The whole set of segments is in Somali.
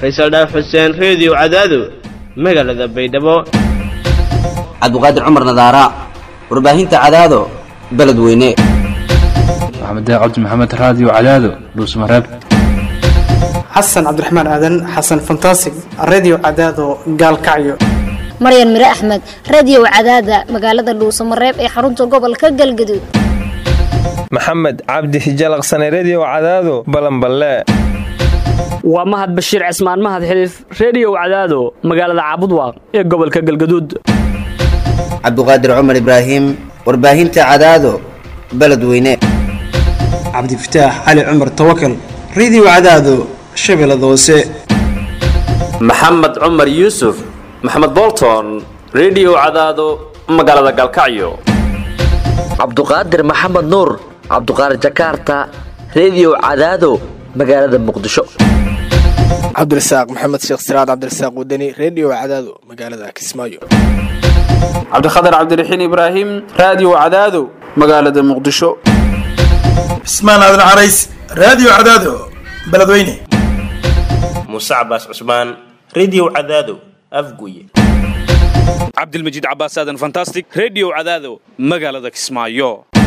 faysal dhaaf xuseen reediyo cadaado magaalada baydhabo cabdiqaadir cumar nadaara warbaahinta cadaado beledweyne maxamed cabdi maxamed raadiyo cadaado dhuusmareeb xasan cabdiraxmaan aadan xasan fantasig redio cadaado gaalkacyo maryan mire axmed radiyow cadaada magaalada dhuusamareeb ee xarunta gobolka galgaduud maxamed cabdi hijalaqsane rediyow cadaado balanballe waa mahad bashiir cismaan mahad xiliif rediyow cadaado magaalada caabudwaaq ee gobolka galgaduud cabdiqaadir cumar ibraahim warbaahinta cadaado beledweyne cabdifataax cali cumar tawakal redio cadaado shabeellada hoose maxamed cumar yuusuf maxamed bolton rediyow cadaado magaalada galkacyo cabduqaadir maxamed nuur cabduqaadir jakarta rediyow cadaado magaalada muqdisho cabdirasaaq maxamed sheekh siraad cabdirasaaq wadani rediyo cadaado magaalada kismaayo cabdikhatar cabdiraxiin ibraahim raadiyo cadaado magaalada muqdisho cismaan aadan carays raadiyo cadaado beledweyne muuse cabaas cusmaan rediyo cadaado afguye cabdilmajiid cabaas aadan fantastic rediyo cadaado magaalada kismaayo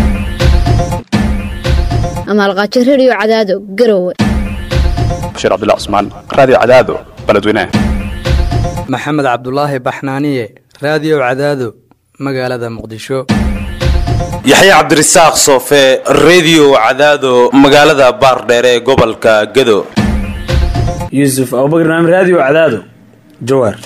amaalqaajo rediyo cadaado garowe bashiir cabdullah cusmaan raadiyo cadaado beledweyne maxamed cabdulaahi baxnaaniye raadiyo cadaado magaalada muqdisho yaxye cabdirasaaq soofe rediyo cadaado magaalada baardheere ee gobolka gado yuusuf abubakar naam raadiyo cadaado jawaar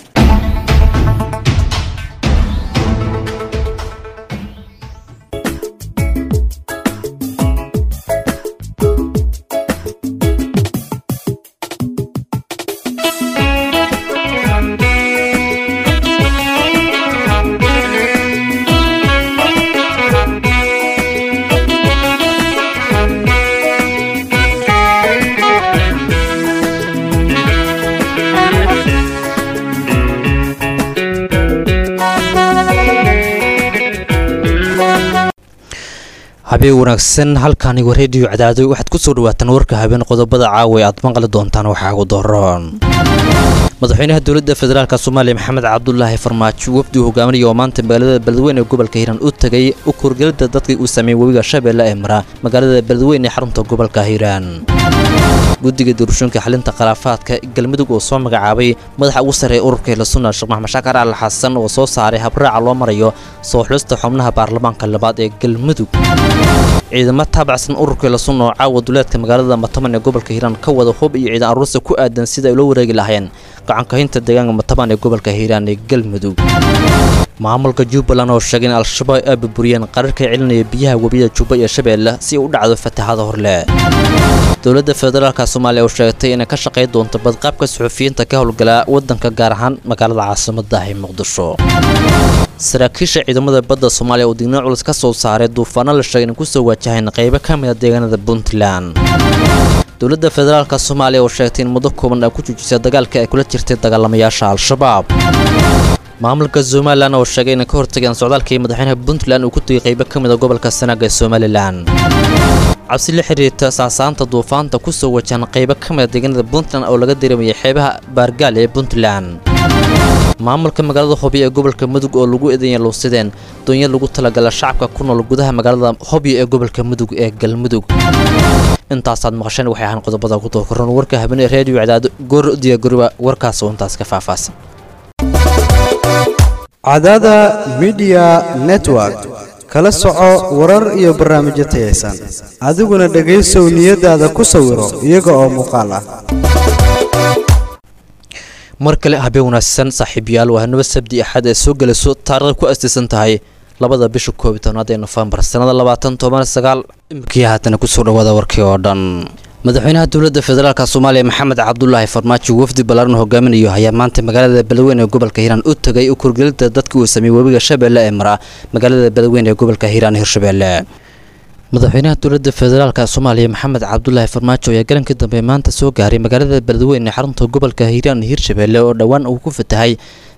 habeen wanaagsan halkaanigo rediyo cadaado waxaad ku soo dhawaataan warka habeen qodobada caawa ee aad maqli doontaan waxaa ugu daroon madaxweynaha dowladda federaalk soomaaliya maxamed cabdulaahi farmaajo wafdigu hogaaminaya oo maanta magaalada beledweyne ee gobolka hiiraan u tegay u kurgelida dadkii uu sameeyey webiga shabeelle ee mara magaalada beledweyne ee xarunta gobolka hiiraan guddiga doorashooyinka xalinta khilaafaadka galmudug oo soo magacaabay madaxa ugu sarreeya ururka hilasuna sheekh maxmed shaakar al xasan oo soo saaray habraaca loo marayo soo xulista xubnaha baarlamaanka labaad ee galmudug ciidamo taabacsan ururka hilasun oo caawa duleedka magaalada mataban ee gobolka hiiraan ka wada hub iyo ciidan aruursa ku aadan sida ay ula wareegi lahayeen gacankahinta deegaanka mataban ee gobolka hiiraan ee galmudug maamulka jubbaland oo sheegay in al-shabaab ay burburiyeen qararka celinaya biyaha webiyada jubba iyo shabeelle si ay u dhacdo fatahaada horle dowladda federaalka soomaaliya oo sheegtay inay ka shaqay doonto badqaabka suxufiyiinta ka howlgala waddanka gaar ahaan magaalada caasimadda ee muqdisho saraakiisha ciidamada badda soomaaliya oo digniin culus ka soo saaray duufaano la sheegay inay ku soo wajahayn qaybo ka mid a deegaanada puntland dowladda federaalka soomaaliya oo sheegtay in muddo kooban ay ku joojisay dagaalka ay kula jirtay dagaalamayaasha al-shabaab maamulka somalilan oo sheegay inay ka hortageen socdaalkii madaxweynaha puntland uu ku tegay qaybo ka mid a gobolka sanaaga ee somalilan cabsi la xiriirta saasaanta duufaanta ku soo wajahan qaybo ka mid a deegaanada puntland oo laga dareemayay xeebaha baargaal ee puntland maamulka magaalada hobyo ee gobolka mudug oo lagu eedeeya luusideen doonyo lagu talagala shacabka ku nool gudaha magaalada hobyo ee gobolka mudug ee galmudug intaasaad maqasheen waxay ahaan qodobada ku dookoran warka habeenee reediyo cadaado goor diyaagoriba warkaas oo intaas ka faahfaahsan cadaada midiya network kala soco warar iyo barnaamijyo tayaysan adiguna dhegaysow niyadaada ku sawiro iyaga oo muuqaal ah mar kale habeen wanaagsan saaxiibayaal waa hanaba sabdi axad ee soo gelayso taarikhda ku astaysan tahay labada bisha koob iyo tobnaad ee nofembar sannada labaatan toban sagaal imikii haatana kusoo dhawaada warkii oo dhan madaxweynaha dowladda federaalk soomaaliya maxamed cabdulaahi farmaajo wafdi ballaaran hogaaminayo ayaa maanta magaalada beledweyne ee gobolka hiiraan u tegay u kurgelida dadkii uu sameeyey webiga shabeelle ee mara magaalada beledweyne ee gobolka hiiraan hirshabeelle madaxweynaha dowladda federaalk soomaaliya maxamed cabdulaahi farmaajo ayaa galankii dambe maanta soo gaaray magaalada beledweyne ee xarunta gobolka hiiraan hirshabeelle oo dhowaan uu ku fatahay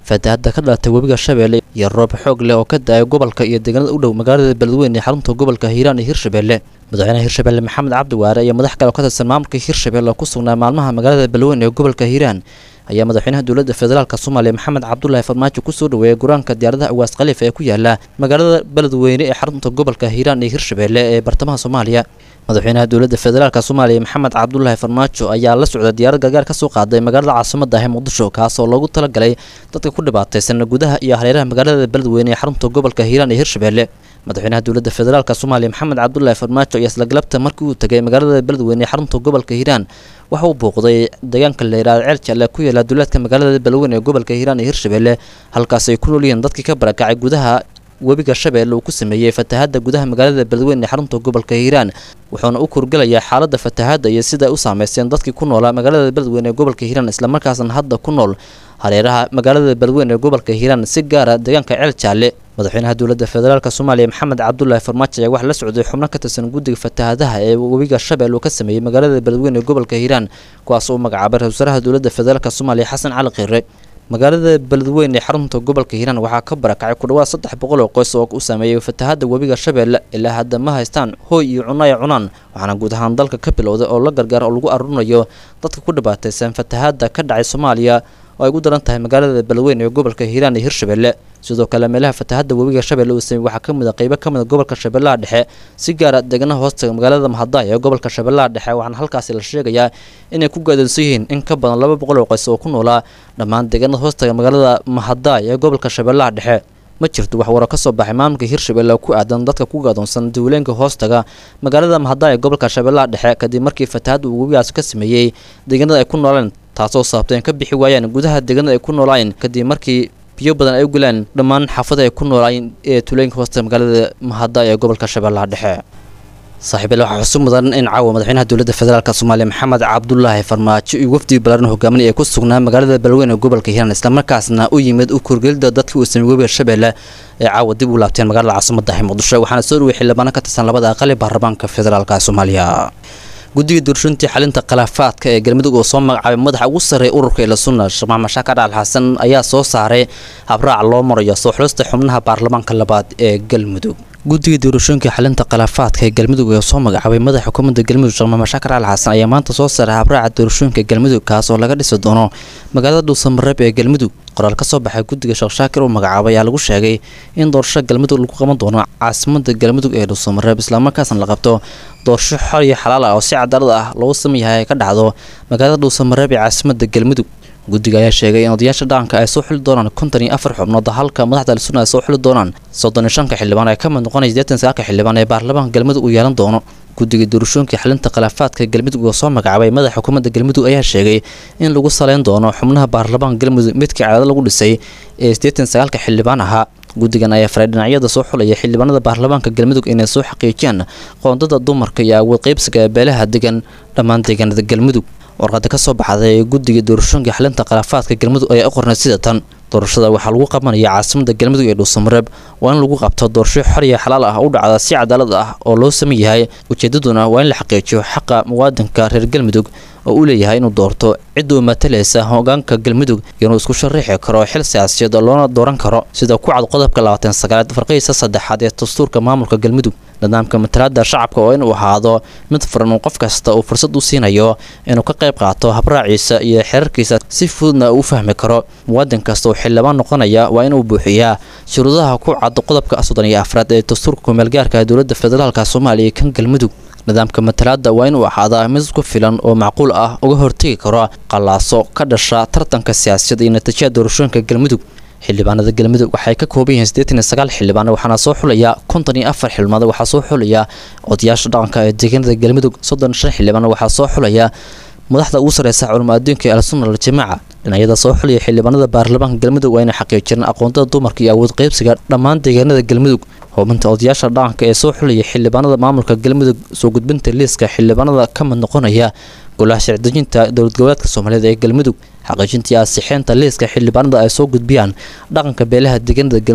fatahaada ka dhalatay webiga shabeelle iyo roob xoog leh oo ka da-ay gobolka iyo deegaanada u dhow magaalada beledweyne ee xarunta gobolka hiiraan iyo hirshabeelle madaxweynaha hirshabeelle maxamed cabdi waare iyo madax kale oo ka tirsan maamulka hirshabeelle oo ku sugnaa maalmaha magaalada beledweyne ee gobolka hiiraan ayaa madaxweynaha dowladda federaalk soomaaliya maxamed cabdulaahi farmaajo kusoo dhaweeyay guraanka diyaaradaha awaas khaliif ee ku yaala magaalada beledweyne ee xarunta gobolka hiiraan iyo hirshabeelle ee bartamaha soomaaliya madaxweynaha dowladda federaalk soomaaliya maxamed cabdulaahi farmaajo ayaa la socda diyaarad gargaar ka soo qaaday magaalada caasimada ah ee muqdisho kaas oo loogu talagalay dadka ku dhibaataysan gudaha iyo hareeraha magaalada beledweyne ee xarunta gobolka hiiraan iyo hirshabeelle madaxweynaha dowladda federaalk soomaaliya maxamed cabdulaahi farmaajo ayaa isla galabta markii uu tegay magaalada beledweyne ee xarunta gobolka hiiraan waxa uu booqday deegaanka la yidhahda ceel jalle ku yaala duulaadka magaalada beledweyne ee gobolka hiiraan iyo hirshabeelle halkaas ay ku nool yihiin dadkii ka barakacay gudaha webiga shabeelle uu ku sameeyey fatahaadda gudaha magaalada beledweyne ee xarunta gobolka hiiraan wuxuuna u kurgelayaa xaaladda fatahaadda iyo sida ay u saameysteen dadkii ku noolaa magaalada beledweyne ee gobolka hiiraan islamarkaasna hadda ku nool hareeraha magaalada beledweyne ee gobolka hiiraan si gaara deegaanka ceel jaalle madaxweynaha dowladda federaalk soomaaliya maxamed cabdulaahi farmaajo ayaa waxaa la socday xubno ka tirsan guddiga fatahaadaha ee webiga shabeelle uu ka sameeyey magaalada beledweyne ee gobolka hiiraan kuwaas uu magacaabay ra-isul wasaaraha dowladda federaalk soomaaliya xasan cali khire magaalada beledweyne ee xarunta gobolka hiiraan waxaa ka barakacay ku dhawaad saddex boqol oo qoys oo u saameeyey fatahaadda webiga shabeelle ilaa hadda ma haystaan hooy iyo cunno ay cunaan waxaana guud ahaan dalka ka bilowday oo la gargaar oo lagu aruurinayo dadka ku dhibaataysan fatahaadda ka dhacay soomaaliya oo ay ugu daran tahay magaalada beledweyne ee gobolka hiiraan iyo hirshabeelle sidoo kale meelaha fatahaadda webiga shabeelle uu sameeyey waxaa ka mid a qeybo ka mid a gobolka shabeellaha dhexe si gaara deegaanaha hoostaga magaalada mahadaay ee gobolka shabeellaha dhexe waxaana halkaasi la sheegayaa inay ku gaadalsan yihiin in ka badan laba boqol oo qoys oo ku noolaa dhammaan deegaanada hoostaga magaalada mahadaay ee gobolka shabeellaha dhexe ma jirto wax waro ka soo baxay maamulka hirshabeelle oo ku aadan dadka ku gaadoonsan duuleenka hoostaga magaalada mahadaay ee gobolka shabeellaha dhexe kadib markii fatahaadda uu webigaasi ka sameeyey deegaanada ay ku nooleen taasoo sababtay in ka bixi waayaan gudaha deegaanada ay ku noolaayeen kadib markii biyo badan ay u galaan dhammaan xaafada ay ku noolaayeen ee tulooyinka hoosta magaalada mahadaay ee gobolka shabeellaha dhexe saaxiibayaal waxaa xusu mudan in caawa madaxweynaha dowladda federaalk soomaaliya maxamed cabdulaahi farmaajo iyo wafdi balaaran hogaaminaya ee ku sugnaa magaalada beledweyne ee gobolka hiiraan islamarkaasna u yimid u korgelida dadkii uu sameeyey webiga shabeelle ee caawa dib u laabteen magaalada caasimada ah muqdisho waxaana soo dhawey xildhibaano ka tirsan labada aqali baarlamaanka federaalk soomaaliya guddiga doorashooyintii xalinta khilaafaadka ee galmudug oo soo magacaabay madaxa ugu sarreeya ururka ila sunna sheekh maxamed shaakar al xasan ayaa soo saaray habraac loo marayo soo xulista xubnaha baarlamaanka labaad ee galmudug guddiga doorashooyinka xalinta khilaafaadka ee galmudug ee soo magacaabay madaxa xukuumadda galmudug sheekh maxamed shaakar al xasan ayaa maanta soo saaray habraaca doorashooyinka galmudug kaas oo laga dhisi doono magaalada dhuusamareeb ee galmudug qoraal ka soo baxay guddiga sheekh shaakir uu magacaabay ayaa lagu sheegay in doorashada galmudug lagu qaban doono caasimada galmudug ee dhuusamareeb islamarkaasna la qabto doorasho xor iyo xalaal ah oo si cadaalad ah loogu sameeyahay ay ka dhacdo magaalada dhuusamareeb ee caasimada galmudug guddiga ayaa sheegay in odayaasha dhaqanka ay soo xuli doonaan konton iyo afar xubnood halka madaxda al-sunna ay soo xuli doonaan soddon iyo shanka xildhibaan ee ka mid noqonaya siddeetan sagaalka xildhibaan ee baarlamaanka galmudug uu yeelan doono guddiga doorashooyinka xalinta khilaafaadka galmudug oo soo magacaabay madaxa xukuumadda galmudug ayaa sheegay in lagu saleyn doono xubnaha baarlamaanka galmudug midkii cadaado lagu dhisay ee siddeetan sagaalka xildhibaan ahaa guddigan ayaa faray dhinacyada soo xulaya xildhibaanada baarlamaanka galmudug inay soo xaqiijiyaan qoondada dumarka iyo awood qaybsiga ee beelaha degan dhammaan deegaanada galmudug warqada ka soo baxday ee guddiga doorashooyinka xalinta khilaafaadka galmudug ayaa u qornay sida tan doorashada waxaa lagu qabanaya caasimada galmudug ee dhuusamareeb waa in lagu qabto doorasho xor iyo xalaal ah u dhacda si cadaalad ah oo loo saman yahay ujeedaduna waa in la xaqiijiyo xaqa muwaadinka reer galmudug oo uu leeyahay inuu doorto cidda uu matalaysa hogaanka galmudug inuu isku sharaxi karo xil siyaasiyeed oo loona dooran karo sida ku cad qodobka labaatan sagaalaad farqihiisa saddexaad ee dastuurka maamulka galmudug nidaamka matalaada shacabka oo inuu ahaado mid furan uu qof kasta uu fursad u siinayo inuu ka qayb qaato habraaciisa iyo xeerarkiisa si fududna uu fahmi karo muwaadin kasta oo xildhibaan noqonaya waa inuu buuxiyaa shuruudaha ku cad qodobka soddon iyo afraad ee dastuurka kumeelgaarka dowladda federaalka soomaaliya iyo kan galmudug nidaamka matalaada waa inuu ahaadaa mid ku filan oo macquul ah uga hortegi karo qallaaso ka dhasha tartanka siyaasadda iyo natiijada doorashooyinka galmudug xildhibaanada galmudug waxay ka kooban yihiin siddeetan iyo sagaal xildhibaan waxaana soo xulaya konton iyo afar xildhibaanad waxaa soo xulaya odayaasha dhaqanka ee deegaanada galmudug soddon iyo shan xildhibaan waxaa soo xulaya madaxda ugu sareysa culamo adduunka ee al-sunna al-jamaaca dhinacyada soo xulaya xildhibaanada baarlamaanka galmudug waa inay xaqiijireen aqoontada dumarka iyo awood qaybsiga dhammaan deegaanada galmudug hubinta odayaasha dhaqanka ee soo xulaya xildhibaanada maamulka galmudug soo gudbinta liiska xildhibaanada ka mid noqonaya golaha sharcidejinta dowlad goboleedka soomaaliyeed ee galmudug xaqiijintii ansixeynta liiska xildhibaanada ay soo gudbiyaan dhaqanka beelaha deegaanada galmudug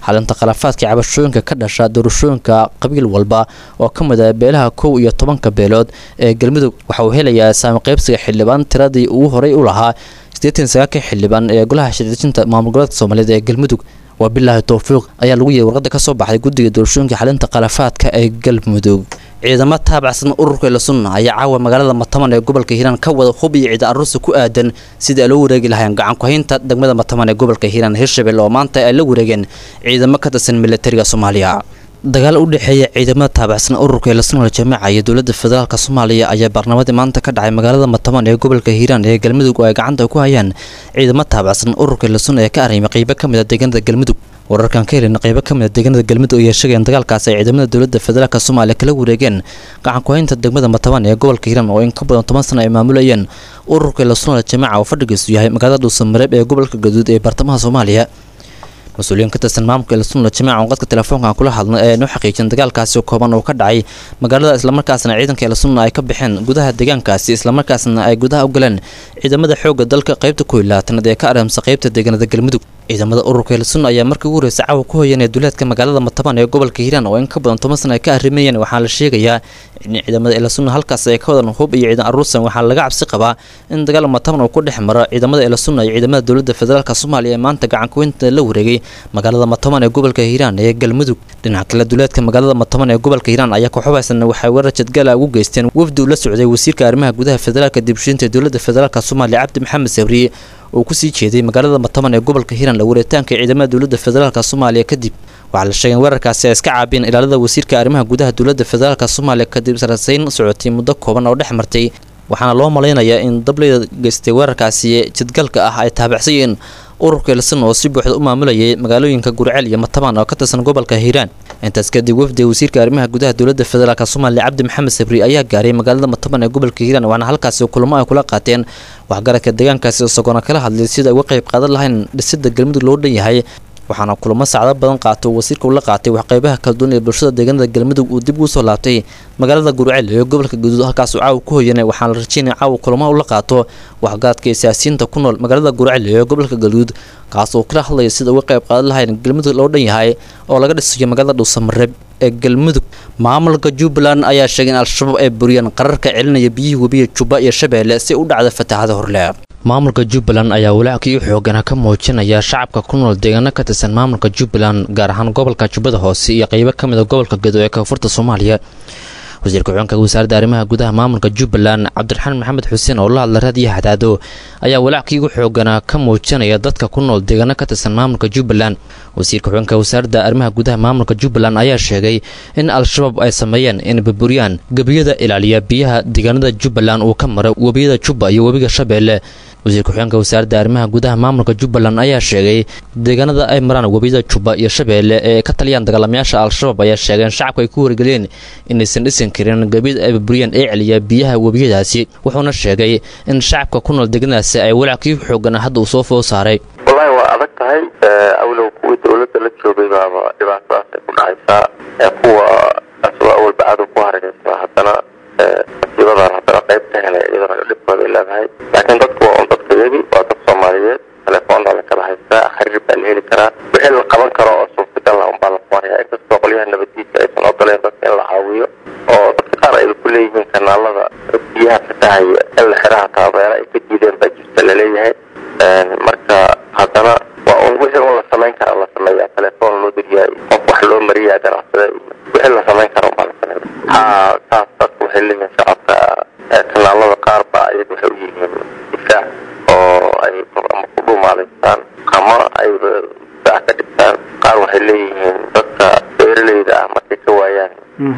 xalinta khilaafaadka cabashooyinka ka dhasha doorashooyinka qabiil walba oo ka mid ah beelaha kow iyo tobanka beelood ee galmudug waxa uu helayaa saami qaybsiga xildhibaan tiradii uu horey u lahaa siddeetan sagaalka xildhibaan ee golaha shirjinta maamul goboleedka soomaaliyeed ee galmudug waa bilaahi towfiiq ayaa lagu yeeyay warqadda ka soo baxday guddiga doorashooyinka xalinta khilaafaadka ee galmudug ciidamo taabacsan ururka ilasunna ayaa caawa magaalada mataman ee gobolka hiiraan ka wada hub iyo ciidan aruursi ku aadan sidii ay loo wareegi lahayn gacan ku-haynta degmada mataman ee gobolka hiiraan hirshabelle oo maanta ay la wareegeen ciidamo ka tirsan militariga soomaaliya dagaal u dhexeeya ciidamada taabacsan ururka ilasunal jamaca iyo dowladda federaalk soomaaliya ayaa baarnamadii maanta ka dhacay magaalada mataman ee gobolka hiiraan ee galmudug oo ay gacanta ku hayaan ciidamo taabacsan ururka ilasun ee ka arrimay qeybo ka mid a deegaanada galmudug wararkan ka helin qeybo ka mid a deegaanada galmudug ayaa sheegeen dagaalkaas ay ciidamada dowladda federaalk soomaaliya kala wareegeen gacan ku-haynta degmada mataban ee gobolka hiiraan oo in ka badan toban sano ay maamulayeen ururka ilasunal jamaca oo fadhigiisu yahay magaalada dhuusamareeb ee gobolka gaduud ee bartamaha soomaaliya mas-uuliyiin ka tirsan maamulka ilasunla jamaca oo qadka telefoonka aan kula hadlay ayaa noo xaqiijin dagaalkaasi kooban oo ka dhacay magaalada islamarkaasna ciidanka ilasunna ay ka baxeen gudaha deegaankaasi islamarkaasna ay gudaha u galeen ciidamada xoogga dalka qaybta ku ilaatanaad ee ka aramsa qaybta deegaanada galmudug ciidamada ururka ilasun ayaa markii ugu horreysay caawa ku hoyeen ee duleedka magaalada mataban ee gobolka hiiraan oo in ka badan toban sana ay ka arrimayeen waxaa la sheegayaa in ciidamada ilasunna halkaas ay ka wadan hub iyo ciidan aruursan waxaa laga cabsi qabaa in dagaal mataban uu ku dhex maro ciidamada ilasunna iyo ciidamada dowladda federaalk soomaaliya ee maanta gacan kuweynta la wareegay magaalada mataban ee gobolka hiiraan ee galmudug dhinaca kale duleedka magaalada mataban ee gobolka hiiraan ayaa kooxubaysan waxay weerar jadgaala ugu geysteen wafdi uu la socday wasiirka arrimaha gudaha federaalka dibshiinta ee dowladda federaalk soomaaliya cabdi maxamed sabriye oo kusii jeeday magaalada mataban ee gobolka hiiraan la wareetaanka ciidamada dowladda federaalk soomaaliya kadib waxaa la sheegay in weerarkaasi ay iska caabiyeen ilaalada wasiirka arrimaha gudaha dowladda federaalk soomaaliya kadib sarasayn socotay muddo kooban oo dhex martay waxaana loo malaynayaa in dableyda geystay weerarkaasi jadgalka ah ay taabacsanyihiin ururka ilsan oo si buuxda u maamulayay magaalooyinka gurceel iyo mataban oo ka tirsan gobolka hiiraan intaas kadib wafdiga wasiirka arrimaha gudaha dowladda federaalk soomaaliya cabdi maxamed sabri ayaa gaaray magaalada mataban ee gobolka hiiraan waxaana halkaasi kulamo ay kula qaateen waxgaradka deegaankaasi isagoona kala hadlay sida ay uga qayb qaadan lahayn dhisida galmudug loo dhan yahay waxaana kulamo saacdo badan qaato wasiirka uu la qaatay waxqeybaha kala duwan ee bulshada deegaanada galmudug uu dib ugu soo laabtay magaalada gurceel ee gobolka gaduud halkaas uu caawa ku hoyanay waxaana la rajeynaya caawa kulamo uu la qaato waxgaradka iyo siyaasiyiinta ku nool magaalada gurceel ee gobolka gaduud kaas oo kala hadlaya sida uga qayb qaadan lahayn galmudug loo dhan yahay oo laga dhisayo magaalada dhuusamareeb ee galmudug maamulka jubbaland ayaa sheegay in al-shabaab ay buriyeen qararka celinaya biyihii webiga jubba iyo shabeelle si u dhacda fatahaada horle maamulka jubbaland ayaa walaackii u xoogana ka muujinaya shacabka ku nool deegaano ka tirsan maamulka jubbaland gaar ahaan gobolka jubbada hoose iyo qeybo ka mid a gobolka gedo ee koonfurta soomaaliya wasiirka xukunka wasaaradda arrimaha gudaha maamulka jubbaland cabdiraxmaan maxamed xuseen oo la hadla raadiyo hadaado ayaa walaackii ugu xooganaa ka muujinaya dadka ku nool deegaano ka tirsan maamulka jubbaland wasiirka xukunka wasaaradda arrimaha gudaha maamulka jubbaland ayaa sheegay in al-shabaab ay sameeyeen in burburiyaan gebiyada ilaaliya biyaha deegaanada jubbaland uu ka maro webiyada jubba iyo webiga shabeelle wasiirka xukunka wasaaradda arrimaha gudaha maamulka jubbaland ayaa sheegay deegaanada ay maraan webiyada jubba iyo shabeelle ee ay ka taliyaan dagaalamayaasha al-shabaab ayaa sheegeen shacabka ay ku wargeliyeen inaysan dhisan karin gebiyada ay burburiyaan ee celiya biyaha webiyadaasi wuxuuna sheegay in shacabka ku nool deegaanadaasi ay walaackii xoogan hadda uu soo food saaray wallaahi waa adag tahay awlow kuwii dowladda la joogay baaba dhibaatadaas ay ku dhacaysaa kuwa asagoo awalba cadow ku hargaysa haddana masiibadan haddana qayb ka helay iyadana dhibkooda ay leedahay laakiin dadku waa un dadka yagi waa dad soomaaliyeed telefoonaa la kala haystaa xiriir baa la heli karaa wixii la qaban karo oo suurtagal ah unbaa la qabanaya inkastoo qolyaha nabadiidka aysan ogoleen dadka in la caawiyo oo dadka qaar ay ku leeyihiin kanaalada biyaha fatahaya in la xiraha taabeera ay ka diideen baa jirta laleeyahay marka haddana waa un wixii un la samayn karaa la sameeya telefoon loo diriyaa qof wax loo mariyaa ganacsada wixii la samayn kara unbaa la sameeya ha saas dadku waxay leeyihiin shacabka kanaalada qaar baa ayaga waxay u yihiin difaac oo ay ama ku dhuumaalaystaan ama ay difaac ka dhigtaan qaar waxay leeyihiin dadka beeraleyda ah markay ka waayaan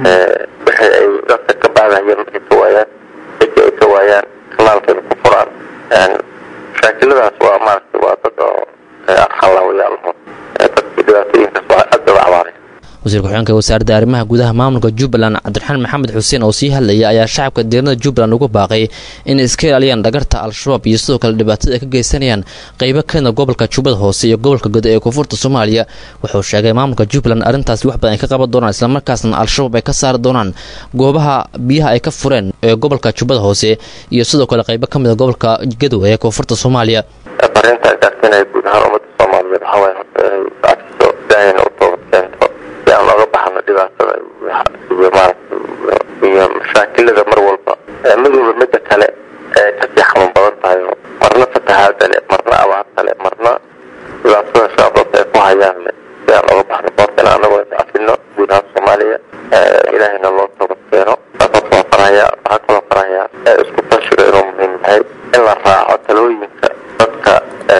wixii ay dadka ka baadahayeen markay ka waayaan dadka ay ka waayaan kanaalkeeda ku furaan mashaakiladaas waa maaragtay waa dad oo arxanlaawayaalaho dadkii dhibaatooyinkaas waa aad bay u cabaareen wasiirka xukunka wasaaradda arrimaha gudaha maamulka jubbaland cabdiraxmaan maxamed xuseen oo sii hadlaya ayaa shacabka deegaanada jubbaland ugu baaqay inay iska ilaaliyaan dhagarta al-shabaab iyo sidoo kale dhibaatada ay ka geysanayaan qeybo kamida gobolka jubbada hoose iyo gobolka godo ee koonfurta soomaaliya wuxuu sheegay maamulka jubbaland arrintaasi wax badan ay ka qaban doonaan islamarkaasna al-shabaab ay ka saari doonaan goobaha biyaha ay ka fureen ee gobolka jubbada hoose iyo sidoo kale qeybo ka mida gobolka gadow ee koonfurta soomaaliya fariinta gaarsiinaya guud ahaan ummadda soomaaliyeed waxaa waaye horta inay iscafiso ilaahayna u toobad keento si aan oga baxno dhibaatada iyo maaragtay iyo mashaakilada mar walba mid walba midda kale ee kasii xanuun badan tahay oo marna fatahaada leh marna abaarta leh marna dhibaatada shaababka ay ku hayaan leh si aan oga baxno boorkana anagoo is afino guud ahaan soomaaliya ilaahayna loo toobad keeno saasoo soo faraya waxaa kaloo faraya isku tashiga inuu muhiim yahay in la raaco talooyinka dadka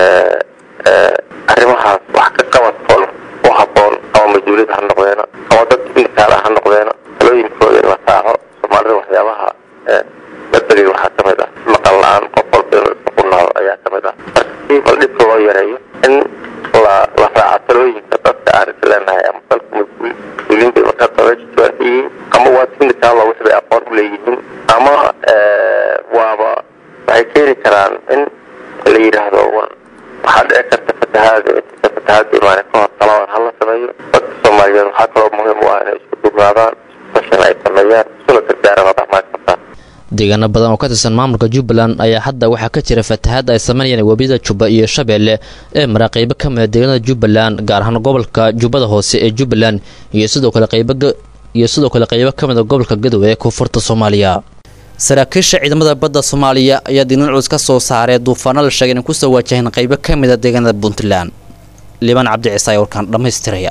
arrimahaas wax ka qabadkoon u habboon ama mas-uuliyad ha noqdeena ama dad indikaala ha noqdeena talooyinkooda in la raaco soomaalida waxyaabaha badbeliga waxaa ka mid ah maqal la-aan qof walba inuu isku qunaado ayaa ka mid ah marka si bal dhibka loo yareeyo in la la raaco talooyinka dadka aan is leenahay ama dalka mas-uuliyiinta markaa dabeejiswaan yihiin ama waa indikaalo wix bay aqoon u leeyihiin ama waaba waxay keeni karaan in la yidhaahdo war waxaa dhici karta fatahaada inta fatahaada imaane ka hor talaban hala sameeyo dadka soomaaliyeed waxaa kaloo muhiim u ah inay isku dugnaadaan fashan ay sameeyaan isuna gargaaraan oo dhexmaan kartaan deegaano badan oo ka tirsan maamulka jubbaland ayaa hadda waxaa ka jira fatahaad ay sameynayaan webiyada jubba iyo shabeelle ee mara qeybo ka mida deegaanada jubbaland gaar ahaan gobolka jubbada hoose ee jubbaland iyo sidoo kale qeybo iyo sidoo kale qeybo ka mida gobolka gadowe ee koonfurta soomaaliya saraakiisha ciidamada badda soomaaliya ayaa diinan culus ka soo saaray duufaano la sheegay inay kusoo waajaheen qeybo ka mida deegaanada puntland liibaan cabdi ciise ayaa warkaan dhammaystiraya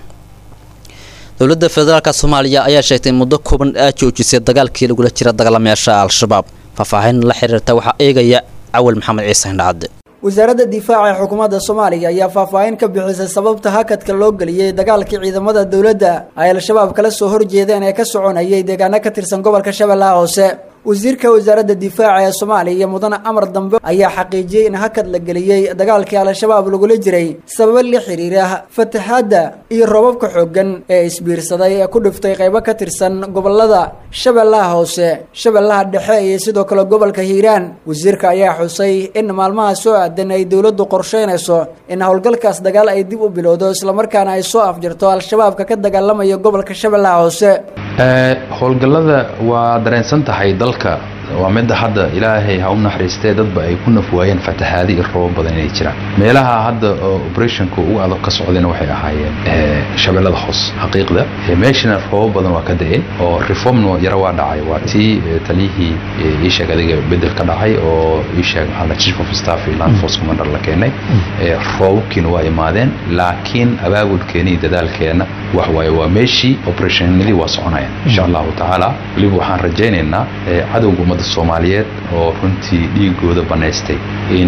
dowladda federaalka soomaaliya ayaa sheegtay in muddo kooban aa joojisay dagaalkii lagula jira dagaalamayaasha al-shabaab faahfaahin la xiriirta waxaa eegaya cawal maxamed ciise hindhacadde wasaaradda difaaca ee xukuumadda soomaaliya ayaa faahfaahin ka bixisay sababta hakadka loo geliyey dagaalkii ciidamada dowladda ay al-shabaab kala soo horjeedeen ee ka soconayay deegaano ka tirsan gobolka shabeellaha hoose wasiirka wasaaradda difaaca ee soomaaliya mudane amar dambe ayaa xaqiijiyey in hakad la geliyey dagaalkii al-shabaab lagula jiray sababo la xiriira fatahaadda iyo roobabka xooggan ee isbiirsaday ee ku dhiftay qaybo ka tirsan gobolada shabeellaha hoose shabeellaha dhexe iyo sidoo kale gobolka hiiraan wasiirka ayaa xusay in maalmaha soo aadan ay dowladdu qorsheynayso in howlgalkaas dagaal ay dib u bilowdo islamarkaana ay soo afjirto al-shabaabka ka dagaalamaya gobolka shabeellaha hoose howlgallada waa dareensan tahay dalka waa midda hadda ilaahay ha u naxariistee dadba ay ku nafwaayeen fatahaadi iyo robo badan inay jiraan meelaha hadda operationka ugu adag ka socdayna waxay ahaayeen shabeellada hoos xaqiiqda meeshana robo badan waa ka da-een oo reformna yara waa dhacay waa tii taliyihii iisheeg adiga bedel ka dhacay oo iisheeg maxaa chief of staff iyo land force commander la keenay roobabkiina waa imaadeen laakiin abaabulkeena iyo dadaalkeena wax waaye waa meeshii operationadii waa soconayaan insha allahu tacaala weliba waxaan rajaynaynaa cadowga ummadda soomaaliyeed oo runtii dhiigooda banaystay in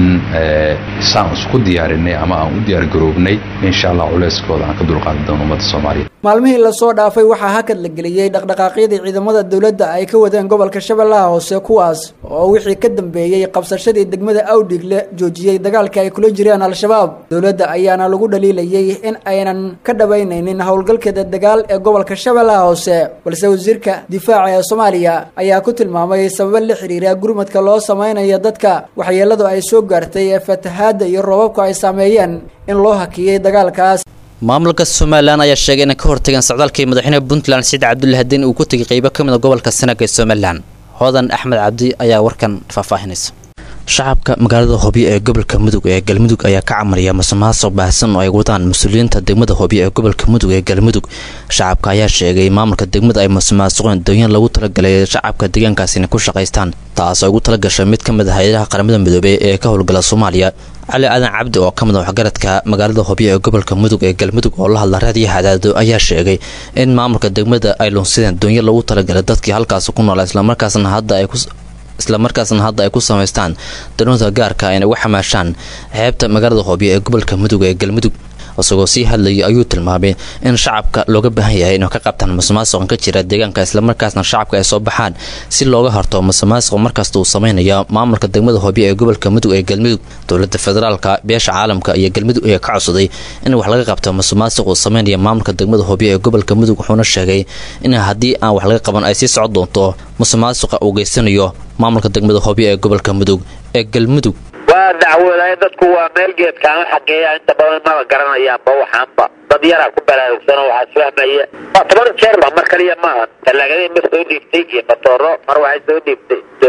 saan isku diyaarinay ama aan u diyaargaroobnay insha allah culeyskooda aan ka dulqaadi doono ummadda soomaaliyeed maalmihii lasoo dhaafay waxaa hakad la geliyey dhaqdhaqaaqyadii ciidamada dowladda ay ka wadeen gobolka shabeellaha hoose kuwaas oo wixii ka dambeeyey qabsashadii degmada awdhigle joojiyey dagaalka ay kula jireen al-shabaab dowladda ayaana lagu dhaliilayey in aynan ka dhabaynaynin howlgalkeeda dagaal ee gobolka shabeellaha hoose balse wasiirka difaaca ee soomaaliya ayaa ku tilmaamay sababo la xiriira gurmadka loo samaynayo dadka waxyeeladu ay soo gaartay ee fatahaadda iyo roobabku ay saameeyeen in loo hakiyey dagaalkaas maamulka somalilan ayaa sheegay inay ka hortageen socdaalkii madaxweynaha puntland saciid cabdulle hadeen uu ku tegay qeybo ka mid a gobolka sanaga ee somalilan hodan axmed cabdi ayaa warkan faahfaahinaysa shacabka magaalada hobyo ee gobolka mudug ee galmudug ayaa ka camaraya masuqmaasuq baahsan oo ay wadaan mas-uuliyiinta degmada hobyo ee gobolka mudug ee galmudug shacabka ayaa sheegay maamulka degmada ay masuqmaasuqeen doonyan lagu talagalay shacabka deegaankaasi inay ku shaqaystaan taas oo ugu talagashay mid ka mid ah hay-adaha qaramada midoobey ee ka howlgala soomaaliya cali aadan cabdi oo ka mid a waxgaradka magaalada hobyo ee gobolka mudug ee galmudug oo la hadla raadiyo hadaado ayaa sheegay in maamulka degmada ay lunsideen doonyo lagu talagalay dadkii halkaasi ku noolaa islamarkaasna hadda ay ku islamarkaasna hadda ay ku samaystaan danuunta gaarka ayna uga xamaashaan xeebta magaalada hobyo ee gobolka mudug ee galmudug isagoo sii hadlayay ayuu tilmaamay in shacabka looga baahan yahay inuu ka qabtaan masuqmaasuqan ka jira deegaanka islamarkaasna shacabka ay soo baxaan si looga horto masuqmaasuq markasta uu sameynaya maamulka degmada hobyo ee gobolka mudug ee galmudug dowlada federaalka beesha caalamka iyo galmudug ayaa ka codsaday in wax laga qabto masuqmaasuq uu sameynaya maamulka degmada hobyo ee gobolka mudug wuxuuna sheegay in haddii aan wax laga qaban ay sii socon doonto masuqmaasuqa uu geysanayo maamulka degmada hobyo ee gobolka mudug ee galmudug waa dacwoodahay dadku waa meel geedkaama xageeya inta badan maba garanayaanba waxaanba dad yaraa ku balaarugsan oo waxaa isfahmaya waa toban jeerba mar kaliya maaha talaagada mar soo dhiibtay iyo matooro mar waxay soo dhiibtay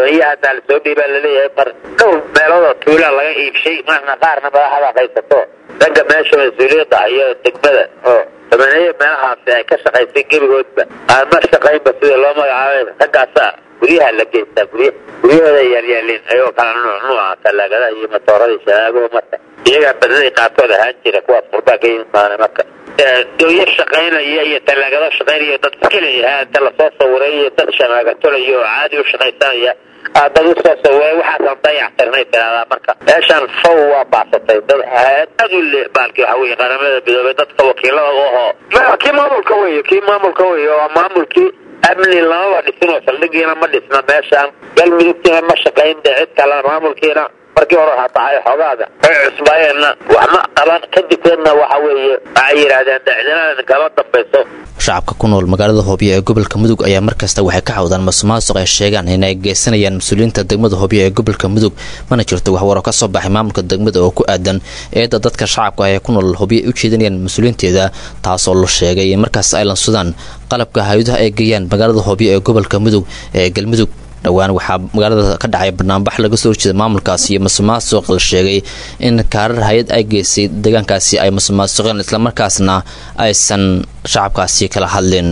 doonyahaasaa lasoo dhiibaa laleeyahay mar dhowr meeloodoo tuulaa laga iibshay marna qaarna madaxda haysato ragga meesha mas-uuliyadda iyo degmada oo samaneeye meelahaasi ay ka shaqaysay gebigoodba aan ma shaqaynba sida loo magacaabay raggaasaa guryaha la geystaa gurya guryahooda yaalyaalin ayagoo kala nuuc nuuca talaagadaha iyo matooradii shaabaha marka iyagaa badnaday qaarkood ahaan jira kuwaas qurbaa ka yimaana marka doonyo shaqaynaya iyo talaagado shaqaynaya dad iskaleyahaa inta lasoo sawiray iyo dad shamaagatolaya oo caadi u shaqaysanaya aa dad usoo sawiray waxaasan dayactirnay tiraahdaa marka meeshaan faw waa baasatay dad aad u le baalki waxa weye qaramada midoobay dadka wakiilada u ahoo kii maamulka wey kii maamulka wey waa maamulkii amni lamaba dhisin oo saldhigiina ma dhisna meeshaan galmudugtiina ma shaqayn de cid kale maamulkiina markii hore waxaa dhacay xoogaada ay cusbaayeenna wax ma qaban kadibkeedna waxa weeye waxay yidhaahdeen dacdinada kama dambayso shacabka ku nool magaalada hoobiyo ee gobolka mudug ayaa markasta waxay ka cawdaan masuqmaasuq ay sheegaan inay geysanayaan mas-uuliyiinta degmada hoobiyo ee gobolka mudug mana jirto waxwaro ka soo baxay maamulka degmada oo ku aadan eedda dadka shacabka ah ee ku nool hoobiyo ay u jeedinayaan mas-uuliyiinteeda taasoo la sheegay in markaas ay lansudaan qalabka hay-adaha ay geeyaan magaalada hoobiyo ee gobolka mudug ee galmudug dhowaan waxaa magaalada ka dhacay banaanbax laga soo horjeeda maamulkaasi iyo masuqmaasuq la sheegay in kaarar hay-ad ay geysay deegaankaasi ay masuqmaasuqeen islamarkaasna aysan shacabkaasi kala hadlin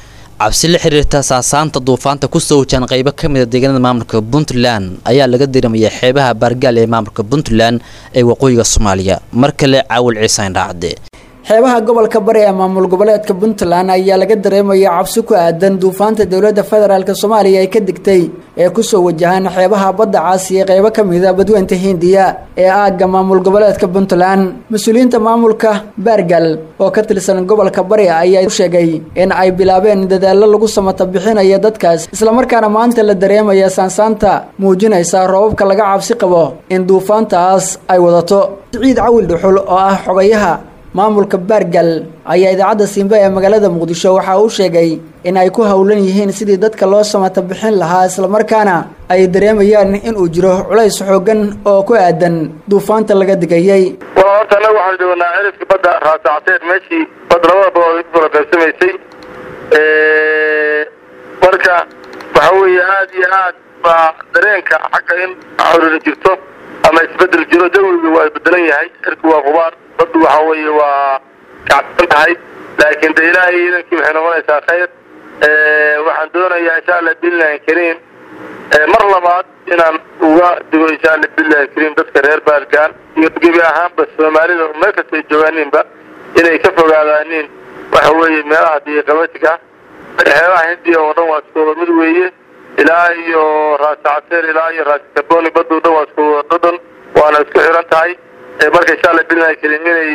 cabsi la xiriirta saasaanta duufaanta kusoo wajaan qaybo ka mida deegaanada maamulka puntland ayaa laga diramaya xeebaha baargaal ee maamulka puntland ee waqooyiga soomaaliya mar kale caawil ciisaan dhaacde xeebaha gobolka bari ee maamul goboleedka puntland ayaa laga dareemaya cabsi ku aadan duufaanta dowladda federaalk soomaaliya ay ka digtay ee kusoo wajahaan xeebaha badda caasi ee qeybo ka mida badweynta hindiya ee aagga maamul goboleedka puntland mas-uuliyiinta maamulka baargal oo ka tirsan gobolka bari ayaa u sheegay in ay bilaabeen dadaallo lagu samata bixinaya dadkaas islamarkaana maanta la dareemaya saansaanta muujinaysa roobabka laga cabsi qabo in duufaantaas ay wadato siciid cawil dhuxul oo ah xogayaha maamulka baargal ayaa idaacadda simbe ee magaalada muqdisho waxaa uu sheegay in ay ku howlan yihiin sidii dadka loo samata bixin lahaa islamarkaana ay dareemayaan inuu jiro culays xoogan oo ku aadan duufaanta laga digayay waa horta annaga waxaanu joognaa cirifka badda raasacteed meeshii badda labada badood ku kala qaybsamaysay marka waxa weeye aad iyo aad baa dareenka xagga in xorina jirto ama isbedel jiro jawiga waa bedelan yahay cirku waa qubaar baddu waxa weeye waa kacsan tahay laakiin de ilaahay idankii waxay noqonaysaa khayr waxaan doonayaa insha allah billahi kariim mar labaad inaan uga digo insha allah billahi kariim dadka reer baalgaan iyo gebi ahaanba soomaalida meel kasta ay joogaaniinba inay ka fogaadaanin waxa weeye meelaha diiqabatiga xeebaha hindiya oo dhan waa iskuwada mid weeye ilaa iyo raasacteer ilaa iyo raasakaboni baddu dhan waa iskuwada dhadhan waana isku xiran tahay marka insha allah billahi kariim inay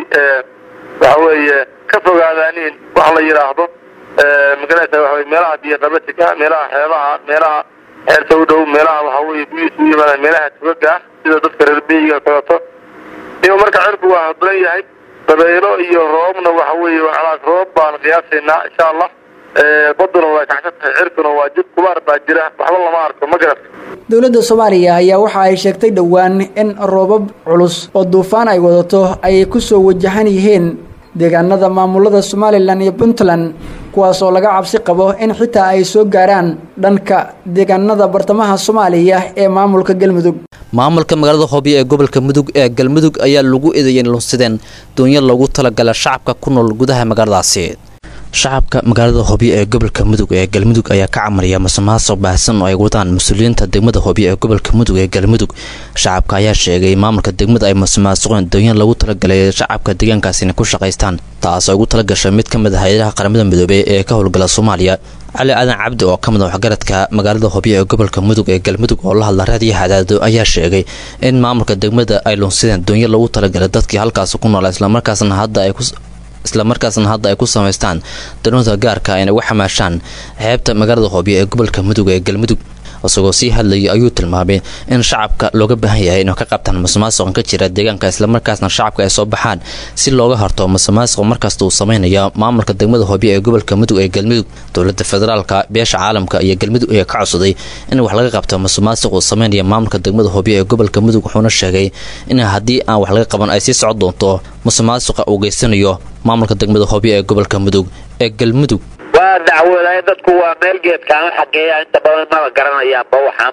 waxa weeye ka fogaadaanin wax la yidhaahdo magaraysa waxa weye meelaha diiqabatiga meelaha xeebaha meelaha xeerta u dhow meelaha waxa weeye guyis u yimaadaan meelaha tugaga ah sida dadka reer miyiga kaleeto iyo marka cirku waa hadlan yahay dabaylo iyo roobna waxa weeye waa roob baan qiyaasaynaa insha allah baduna waa kacsan tahay cirkuna waa jid kubaar baa jira waxba lama arko ma garata dowladda soomaaliya ayaa waxa ay sheegtay dhowaan in roobab culus oo duufaan ay wadato ay ku soo wajahan yihiin deegaanada maamulada somalilan iyo puntland kuwaas oo laga cabsi qabo in xitaa ay soo gaaraan dhanka deegaanada bartamaha soomaaliya ee maamulka galmudug maamulka magaalada hoobiyo ee gobolka mudug ee galmudug ayaa lagu eedeeyay lunsideen doonyo loogu talagala shacabka ku nool gudaha magaaladaasi shacabka magaalada hoobiyo ee gobolka mudug ee galmudug ayaa ka camalaya masuqmaasuq baahsan oo ay wadaan mas-uuliyiinta degmada hoobiyo ee gobolka mudug ee galmudug shacabka ayaa sheegay maamulka degmada ay masuqmaasuqeen doonyo lagu talagalay shacabka deegaankaasi inay ku shaqaystaan taas oo ugu talagashay mid ka mid ah hay-adaha qaramada midoobey ee ka howlgala soomaaliya cali aadan cabdi oo ka mid a waxgaradka magaalada hoobiyo ee gobolka mudug ee galmudug oo la hadla raadiyo hadaado ayaa sheegay in maamulka degmada ay lunsideen doonyo lagu talagalay dadkii halkaasi ku noolaa islamarkaasna hadda ay ku islamarkaasna hadda ay ku samaystaan danooda gaarka inay uga xamaashaan xeebta magaalada hoobiyo ee gobolka mudug ee galmudug isagoo sii hadlayay ayuu tilmaamay in shacabka looga baahan yahay inuu ka qabtaan masuqmaasuqan ka jira deegaanka islamarkaasna shacabka ay soo baxaan si looga horto masuqmaasuq markasta uu sameynaya maamulka degmada hoobiyo ee gobolka mudug ee galmudug dowlada federaalka beesha caalamka iyo galmudug ayaa ka codsaday in wax laga qabto masuqmaasuq uu sameynaya maamulka degmada hoobiyo ee gobolka mudug wuxuuna sheegay in haddii aan wax laga qaban ay sii socon doonto masuqmaasuqa uu geysanayo maamulka degmada hoobiyo ee gobolka mudug ee galmudug waa dacwooday dadku waa meel geedkaama xageeya inta badan maba garanayaanba waxaanba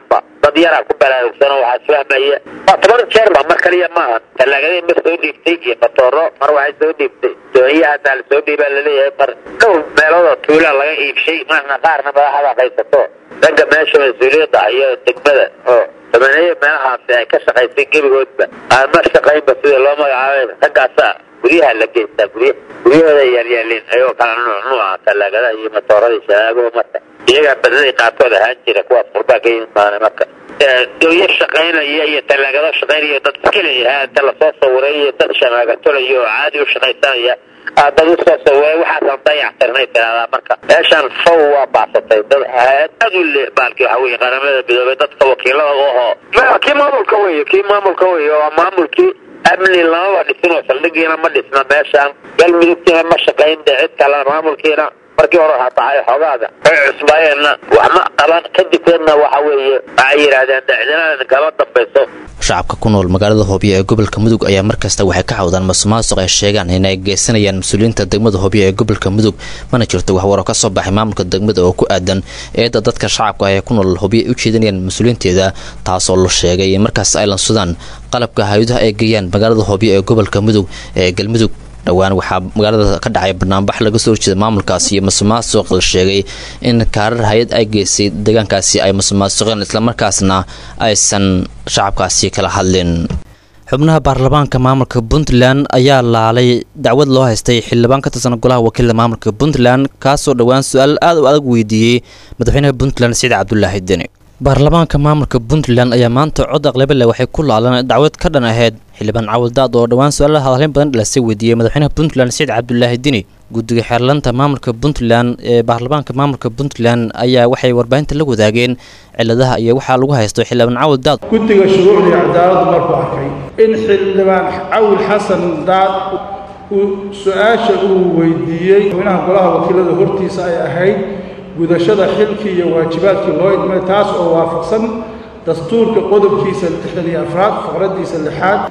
dad yaraa ku baraarugsan oo waxaa isfahmaya waa toban jeer ba mar kaliya maaha talaagadii mar soo dhiibtay iyo matooro mar waxay soo dhiibtay dooniyaha hataa la soo dhiibaa laleeyahay mar dhowr meelood oo tuulaa laga iibshay marna qaarna madaxda qaysato ragga meesha mas-uuliyadda iyo degmada oo samaneeya meelahaasi ay ka shaqaysay gebigoodba aan ma shaqaynba sida loo magacaabay raggaasa guryaha la geystaa gurya guryahooda yaalyaalin ayagoo kala nuuc nuuca talaagadaha iyo matooradii shabaabho marka iyagaa badnadii qaarkood ahaan jira kuwaas qurbaa ka yimaana marka dooyo shaqaynaya iyo talaagado shaqaynaya dad iskaleyahaa inta lasoo sawiray iyo dad shamaagatolaya oo caadi u shaqaysanaya aa dad usoo sawiray waxaasan dayactirnay tiraahdaa marka meeshaan faw waa baasatay dad aad aad u le baalkii waxa weye qaramada midoobay dadka wakiilada u ahoo kii maamulka wey kii maamulka wey waa maamulkii amni lamaba dhisin oo saldhigiina ma dhisna meeshaan galmudugtiina ma shaqayn de cid kale maamulkiina markii hore waxaa tahay xoogaada ay cusbaayeenna wax ma qaban kadibkeedna waxa weeye waxay yidhaahdeen dacdinada kama dambayso shacabka ku nool magaalada hoobiyo ee gobolka mudug ayaa markasta waxay ka cawdaan masuqmaasuq ay sheegaan in ay geysanayaan mas-uuliyiinta degmada hoobiyo ee gobolka mudug mana jirto waxwaro ka soo baxay maamulka degmada oo ku aadan eedda dadka shacabka ah ee ku nool hoobiyo ay u jeedinayaan mas-uuliyiinteeda taasoo la sheegay in markaas ay lansudaan qalabka hay-adaha ay geeyaan magaalada hoobiyo ee gobolka mudug ee galmudug dhowaan waxaa magaalada ka dhacay banaanbax laga soo horjeeda maamulkaasi iyo masuqmaasuq la sheegay in kaarar hay-ad ay geysay deegaankaasi ay masuqmaasuqeen islamarkaasna aysan shacabkaasi kala hadlin xubnaha baarlamaanka maamulka puntland ayaa laalay dacwad loo haystay xildhibaan ka tirsan golaha wakiilada maamulka puntland kaasoo dhowaan su-aal aad u adag weydiiyey madaxweynaha puntland siciid cabdulaahi deni baarlamaanka maamulka puntland ayaa maanta cod aqlabale waxay ku laalan dacwad ka dhan ahayd xildhibaan cawaldaad oo dhowaan su-aalaha hadalin badan dhalasay weydiiyey madaxweynaha puntland siciid cabdulaahi dini guddiga xeerlanta maamulka puntland ee baarlamaanka maamulka puntland ayaa waxay warbaahinta la wadaageen ciladaha iyo waxaa lagu haysto xildhibaan cawaldaad guddiga shuruucdii cadaaladdu markuu arkay in xildhibaan cawil xasan daad uu su-aasha uu weydiiyey madaxweynaha golaha wakiilada hortiisa ay ahayd gudashada xilkii iyo waajibaadkii loo idmay taas oo waafaqsan dastuurka qodobkiisa lixdan iyo afraad faqraddiisa lixaad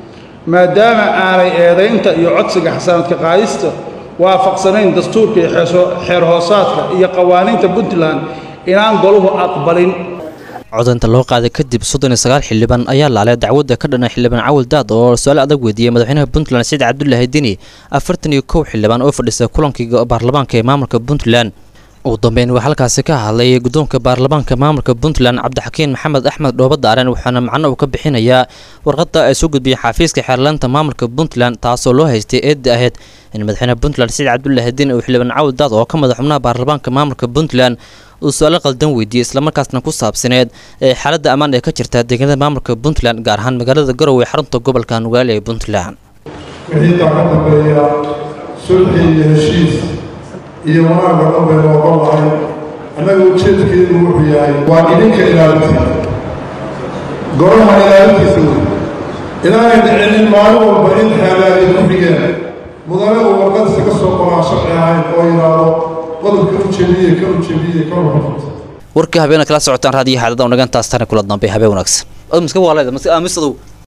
maadaama aanay eedaynta iyo codsiga xasaanadka qaadista waafaqsanayn dastuurka iyo xeer hoosaadka iyo qawaaniinta puntland inaan goluhu aqbalin codaynta loo qaaday kadib soddon iyo sagaal xildhibaan ayaa laalay dacwadda ka dhanay xildhibaan cawil daad oo su-aal adag weydiiyey madaxweynaha puntland siciid cabdulaahi deni afartan iyo kow xildhibaan oo fadhisa kulankii baarlamaanka ee maamulka puntland ugu dambeyn waa halkaasi ka hadlay guddoonka baarlamaanka maamulka puntland cabdixakiin maxamed axmed dhoobadaaren waxaana macno uu ka bixinayaa warqadda ay soo gudbiyeen xafiiska xeerlaanta maamulka puntland taasoo loo haystay eedda ahayd in madaxweynaha puntland siciid cabdulaahi diin uu xildhibaan cawil daad oo ka madax xubnaha baarlamaanka maamulka puntland uu su-aalo qaldan weydiiyey islamarkaasna ku saabsaneed ee xaaladda ammaan ee ka jirta deegaanada maamulka puntland gaar ahaan magaalada garowe xarunta gobolka nugaali ee puntland wixii taa ka dambeeya sulxi iyo heshiis iyo wanaagga dhan baynu ogon lahay annaga ujeedkeedu wuxuu yahay waa idinka ilaalintiisa golaha ilaalintiisa wey ilaahay dhicinin maalin walba in xeelaagay ku xigeen mudane uu warqadiisa ka soo qoraa sharci ahayn oo yidhaahdo qodobka u jebiye ka u jebiye ka warqabta warkii habeena kala socotaan raadiyo xaalada unagantaas tani kula dambe habeen wanaagsan miska waaleda amisadow